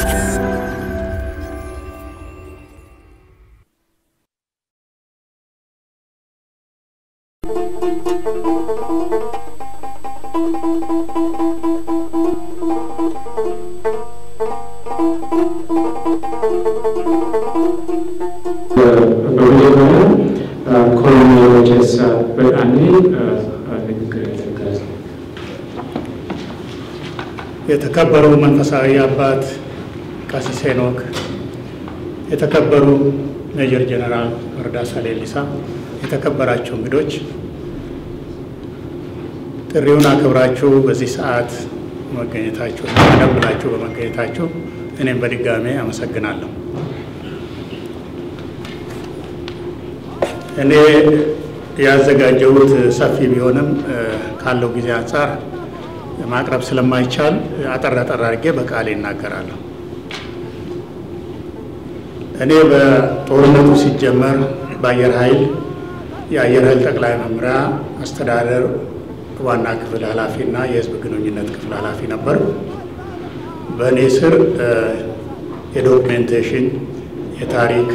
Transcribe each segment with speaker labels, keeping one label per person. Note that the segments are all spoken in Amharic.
Speaker 1: በመጀመሪያ ኮሎኔል ጨሳ በጣኔ ንግግር ያደርጋል።
Speaker 2: የተከበሩ መንፈሳዊ አባት ቀሲስ ሄኖክ፣ የተከበሩ ሜጀር ጀነራል መርዳሳ ሌሊሳ፣ የተከበራችሁ እንግዶች፣ ጥሪውን አክብራችሁ በዚህ ሰዓት መገኘታችሁ ቀደም ብላችሁ በመገኘታችሁ እኔም በድጋሜ አመሰግናለሁ። እኔ ያዘጋጀሁት ሰፊ ቢሆንም ካለው ጊዜ አንጻር ማቅረብ ስለማይቻል አጠር አጠር አድርጌ በቃሌ እናገራለሁ። እኔ በጦርነቱ ሲጀመር በአየር ኃይል የአየር ኃይል ጠቅላይ መምሪያ አስተዳደር ዋና ክፍል ኃላፊ እና የሕዝብ ግንኙነት ክፍል ኃላፊ ነበር። በእኔ ስር የዶክሜንቴሽን፣ የታሪክ፣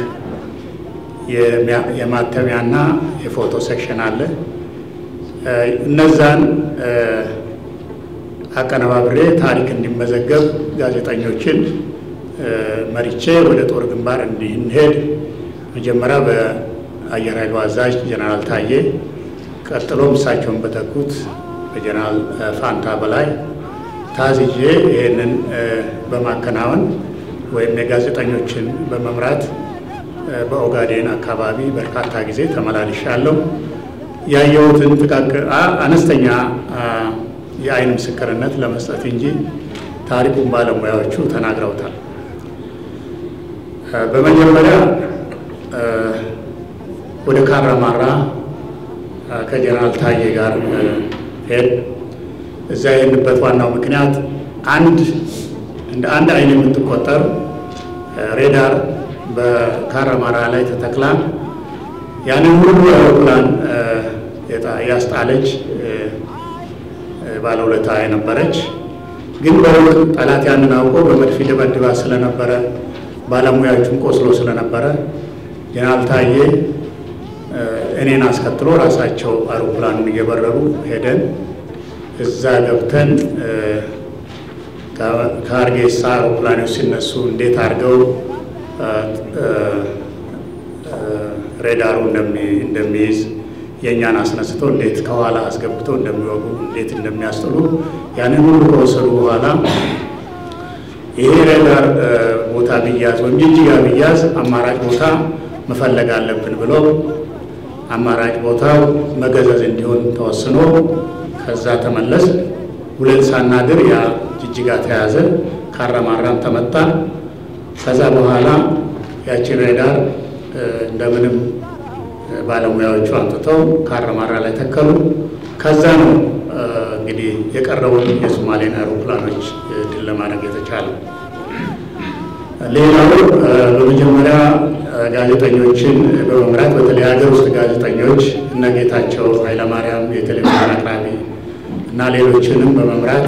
Speaker 2: የማተሚያና የፎቶ ሴክሽን አለ። እነዛን አቀነባብሬ ታሪክ እንዲመዘገብ ጋዜጠኞችን መሪቼ ወደ ጦር ግንባር እንድንሄድ መጀመሪያ በአየር ኃይሉ አዛዥ ጀነራል ታዬ ቀጥሎም እሳቸውን በተኩት በጀነራል ፋንታ በላይ ታዝዤ ይህንን በማከናወን ወይም የጋዜጠኞችን በመምራት በኦጋዴን አካባቢ በርካታ ጊዜ ተመላልሻለሁ። ያየሁትን ጥቃቅን አነስተኛ የአይን ምስክርነት ለመስጠት እንጂ ታሪኩን ባለሙያዎቹ ተናግረውታል። በመጀመሪያ ወደ ካራማራ ከጀነራል ታዬ ጋር ሄድ እዛ የሄድንበት ዋናው ምክንያት አንድ እንደ አንድ አይን የምትቆጠር ሬዳር በካራማራ ላይ ተተክላ ያንን ሁሉ አውሮፕላን ያስጣለች ባለውለታ የነበረች ግን በሩቅ ጠላት ያንን አውቆ በመድፍ ደበድባ ስለነበረ ባለሙያዎቹም ቆስሎ ስለነበረ ጀነራል ታዬ እኔን አስከትሎ ራሳቸው አውሮፕላኑን እየበረሩ ሄደን እዛ ገብተን ከሀርጌሳ አውሮፕላኖች ሲነሱ እንዴት አድርገው ሬዳሩ እንደሚይዝ የእኛን አስነስቶ እንዴት ከኋላ አስገብቶ እንደሚወጉ እንዴት እንደሚያስጥሉ ያንን ሁሉ ከወሰዱ በኋላ ይሄ ሬዳር ቦታ ቢያዝ ወይም ጅጅጋ ቢያዝ አማራጭ ቦታ መፈለግ አለብን ብለው አማራጭ ቦታው መገዘዝ እንዲሆን ተወስኖ ከዛ ተመለስ ሁለት ሳናድር ያ ጅጅጋ ተያዘ። ካራማራም ተመታ። ከዛ በኋላ ያችን ሬዳር እንደምንም ባለሙያዎቹ አምጥተው ካራማራ ላይ ተከሉ። ከዛ ነው እንግዲህ የቀረውን የሶማሌን አውሮፕላኖች ድል ለማድረግ የተቻለው። ሌላው በመጀመሪያ ጋዜጠኞችን በመምራት በተለይ ሀገር ውስጥ ጋዜጠኞች እነ ጌታቸው ኃይለማርያም የቴሌቪዥን አቅራቢ እና ሌሎችንም በመምራት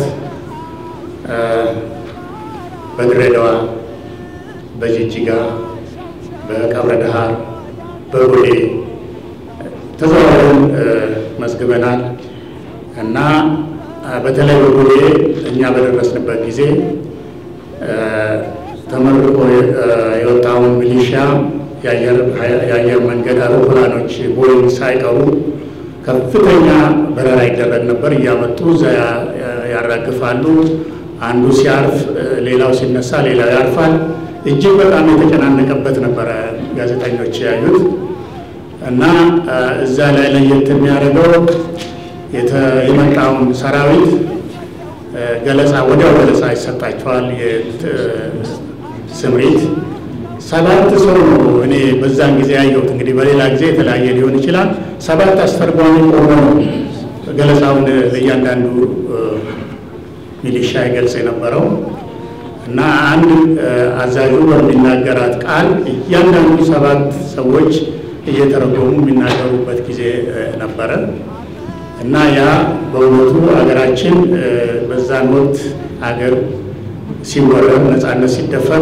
Speaker 2: በድሬዳዋ፣ በጅጅጋ፣ በቀብረ ደሃር፣ በጎዴ ተዘዋውረን መዝግበናል እና በተለይ በጎዴ እኛ በደረስንበት ጊዜ ተመርቆ የወጣውን ሚሊሻ የአየር መንገድ አውሮፕላኖች ቦይንግ ሳይቀሩ ከፍተኛ በረራ ይደረግ ነበር። እያመጡ እዛ ያራግፋሉ። አንዱ ሲያርፍ ሌላው ሲነሳ ሌላው ያርፋል። እጅግ በጣም የተጨናነቀበት ነበረ ጋዜጠኞች ያዩት እና እዛ ላይ ለየት የሚያደርገው የመጣውን ሰራዊት ገለጻ ወዲያው ገለጻ ይሰጣቸዋል። ስምሪት ሰባት ሰው ነው እኔ በዛን ጊዜ ያየሁት። እንግዲህ በሌላ ጊዜ የተለያየ ሊሆን ይችላል። ሰባት አስተርጓሚ ቆሞ ነው ገለጻውን ለእያንዳንዱ ሚሊሻ ይገልጽ የነበረው እና አንድ አዛዡ በሚናገራት ቃል እያንዳንዱ ሰባት ሰዎች እየተረጎሙ የሚናገሩበት ጊዜ ነበረ እና ያ በእውነቱ ሀገራችን በዛን ወቅት ሀገር ሲወረድ ነፃነት ሲደፈር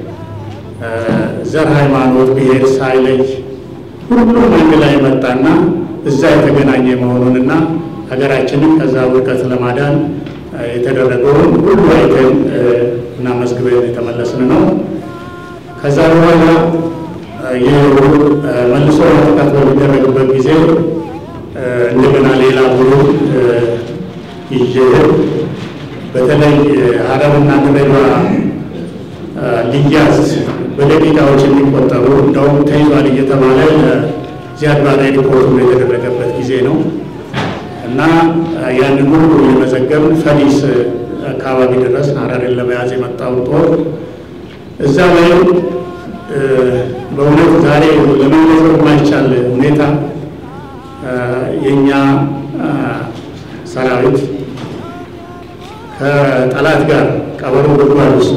Speaker 2: ዘር፣ ሃይማኖት፣ ብሔር ሳይለይ ሁሉም አንድ ላይ መጣና እዛ የተገናኘ መሆኑንና ሀገራችንን ከዛ ውድቀት ለማዳን የተደረገውን ሁሉ አይተን እና መዝግበን የተመለስን ነው። ከዛ በኋላ መልሶ ማጥቃት በሚደረግበት ጊዜ እንደገና ሌላ ቡድን ይዤ በተለይ ሀረርና ድሬዳዋ ሊያዝ በደቂቃዎች የሚቆጠሩ እንደውም ተይዟል እየተባለ ዚያድ ባሬ ሪፖርቱ የተደረገበት ጊዜ ነው እና ያንን ሁሉ የመዘገብን ፈሊስ አካባቢ ድረስ ሀረርን ለመያዝ የመጣውን ጦር እዛ ላይ በእውነት ዛሬ ለመግለጽ የማይቻል ሁኔታ የእኛ ሰራዊት ከጠላት ጋር ቀበሮ ጉድጓድ ውስጥ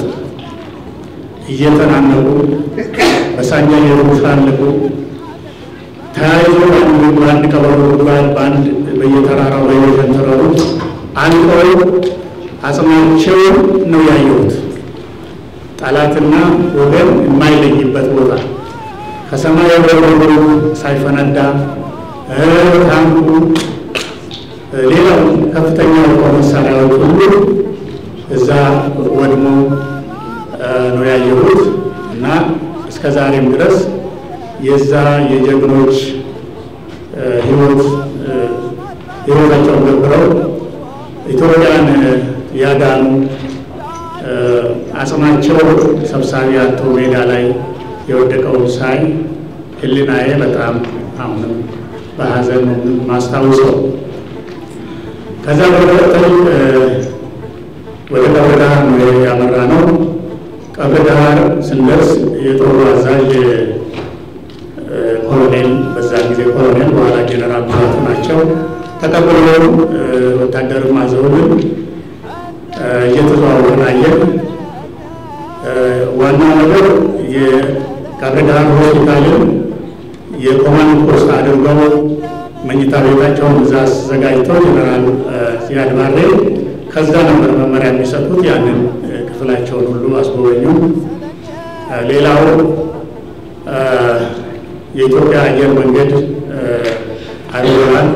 Speaker 2: እየተናነቁ በሳኛ እየተሻለቁ ተያይዞ በአንድ ቀበሮ ጉድጓድ በአንድ በየተራራው በየሸንተረሩ አንቀው አጽማቸው ነው ያየሁት። ጠላትና ወገን የማይለይበት ቦታ ከሰማይ በረዶ ሳይፈነዳ ታንኩ፣ ሌላው ከፍተኛ የጦር መሳሪያዎች ሁሉ እዛ ወድሞ ነው ያየሁት እና እስከ ዛሬም ድረስ የዛ የጀግኖች ህይወት ህይወታቸውን ገብረው ኢትዮጵያን ያዳኑ አጽማቸው ሰብሳቢ አቶ ሜዳ ላይ የወደቀውን ሳይ ህሊናዬ በጣም አሁንም በሀዘን ማስታውሰው። ከዛ በመቀጠል ወደ ቀብረ ዳህር ነው ያመራ ነው። ቀብረ ዳህር ስንደርስ የጦሩ አዛዥ ኮሎኔል፣ በዛን ጊዜ ኮሎኔል በኋላ ጄኔራል ሙላቱ ናቸው። ተቀብለው ወታደርም አዘውልን እየተዘዋወርን አየን። ዋናው ነገር የቀብረ ዳህር ሆስፒታልን የኮማንድ ፖስት አድርገው መኝታ ቤታቸውን እዛ አዘጋጅተው ጀነራል ዚያድ ባሬ ከዛ ነበር መመሪያ የሚሰጡት። ያንን ክፍላቸውን ሁሉ አስጎበኙ። ሌላው የኢትዮጵያ አየር መንገድ አውሮፕላን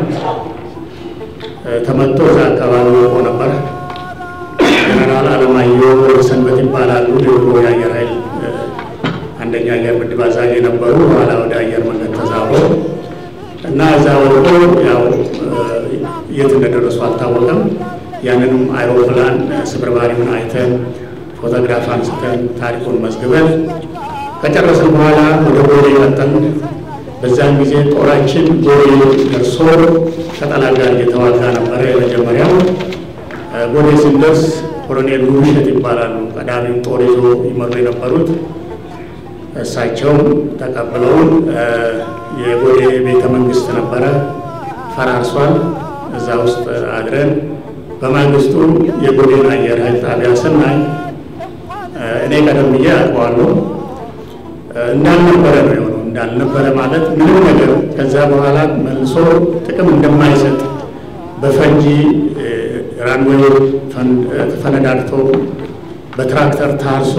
Speaker 2: ተመቶ እዛ አካባቢ ወቆ ነበር። ጀነራል አለማየሁ ሰንበት ይባላሉ። የድሮ የአየር ኃይል አንደኛ አየር ምድብ አዛዥ የነበሩ በኋላ ወደ አየር መንገድ ተዛብሮ እና እዛ ወድቆ ያው የት እንደደረሱ አልታወቀም። ያንንም አይሮፕላን ስብርባሪውን አይተን ፎቶግራፍ አንስተን ታሪኩን መዝግበን ከጨረስን በኋላ ወደ ጎዴ መጠን። በዛን ጊዜ ጦራችን ጎዴ ደርሶ ከጠላት ጋር እየተዋጋ ነበረ። የመጀመሪያው ጎዴ ስንደርስ ኮሎኔል ውብሸት ይባላሉ። ቀዳሚው ጦር ይዞ ይመሩ የነበሩት እሳቸውም ተቀብለውን የጎዴ ቤተ መንግስት ነበረ ፈራርሷል። እዛ ውስጥ አድረን በማግስቱ የጎዴን አየር ኃይል ጣቢያ ስናይ እኔ ቀደም ብዬ አውቀዋለሁ እንዳልነበረ ነው የሆነው። እንዳልነበረ ማለት ምንም ነገር ከዛ በኋላ መልሶ ጥቅም እንደማይሰጥ በፈንጂ ራንዌይ ተፈነዳድቶ በትራክተር ታርሶ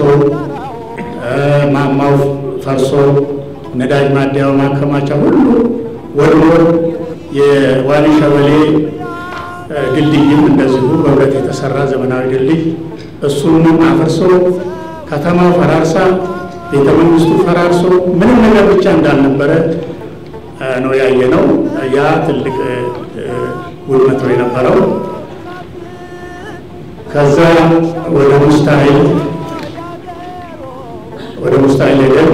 Speaker 2: ማማው ፈርሶ ነዳጅ ማደያው ማከማቻ ሁሉ ወድሞ የዋሊ ሸበሌ ድልድይም እንደዚሁ በብረት የተሰራ ዘመናዊ ድልድይ እሱንም አፍርሶ ከተማው ፈራርሳ ቤተ መንግስቱ ፈራርሶ ምንም ነገር ብቻ እንዳልነበረ ነው ያየነው። ያ ትልቅ ውድመት ነው የነበረው። ከዛ ወደ ሙስታይል ወደ ሙስታይል ሄደን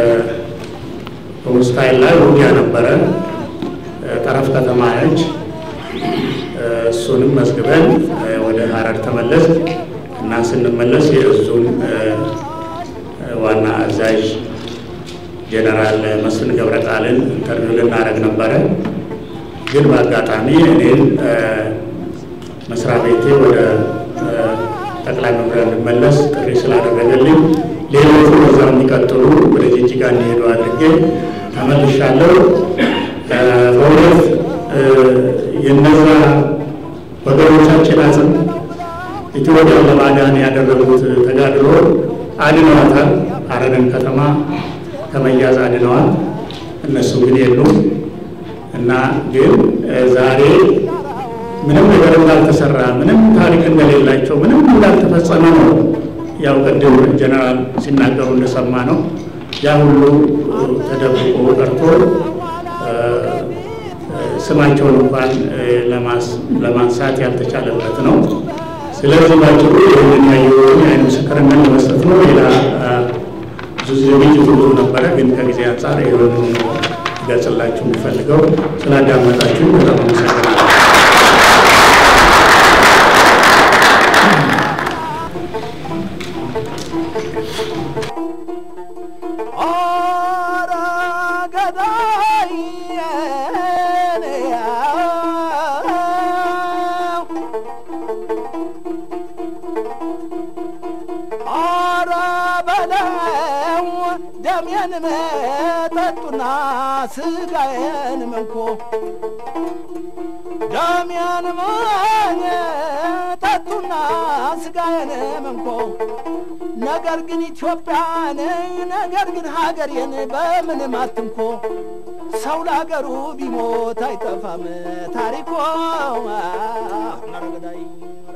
Speaker 2: በሙስታይል ላይ ውጊያ ነበረ። ጠረፍ ከተማ ነች። እሱንም መዝግበን ወደ ሀረር ተመለስ እና ስንመለስ የእዙን ዋና አዛዥ ጀነራል መስፍን ገብረ ቃልን ኢንተርቪው ልናደርግ ነበረ። ግን በአጋጣሚ እኔን መስሪያ ቤቴ ወደ ጠቅላይ መምሪያ እንድመለስ ጥሪ ስላደረገልኝ ሌሎቹ በዛ እንዲቀጥሉ ወደ ጅጅጋ እንዲሄዱ አድርጌ ተመልሻለሁ። በእውነት የነዛ ወገኖቻችን አጽም ኢትዮጵያን ለማዳን ያደረጉት ተጋድሎ አድነዋታል። ሀረርን ከተማ ከመያዝ አድነዋል። እነሱ ግን የሉም እና ግን ዛሬ ምንም ነገር እንዳልተሰራ ምንም ታሪክ እንደሌላቸው ምንም እንዳልተፈጸመ ነው። ያው ቅድም ጀነራል ሲናገሩ እንደሰማ ነው ያ ሁሉ ተደብቆ ቀርቶ ስማቸውን እንኳን ለማንሳት ያልተቻለበት ነው። ስለዚህ ባጭሩ ይህንን ያየሁትን የዓይን ምስክርነት ለመስጠት ነው። ሌላ ዝግጅቱ ብዙ ነበረ፣ ግን ከጊዜ አንጻር ይሆን ገጽላችሁ የሚፈልገው ስላዳመጣችሁ በጣም አመሰግናለሁ።
Speaker 3: ደሜን መጠጡና ስጋዬን መንኮ ደሜን መጠጡና ስጋዬን መንኮ ነገር ግን ኢትዮጵያን ነገር ግን ሀገሬን በምንም አትንኮ ሰው ለሀገሩ ቢሞት አይጠፋም ታሪኮ መረገዳይ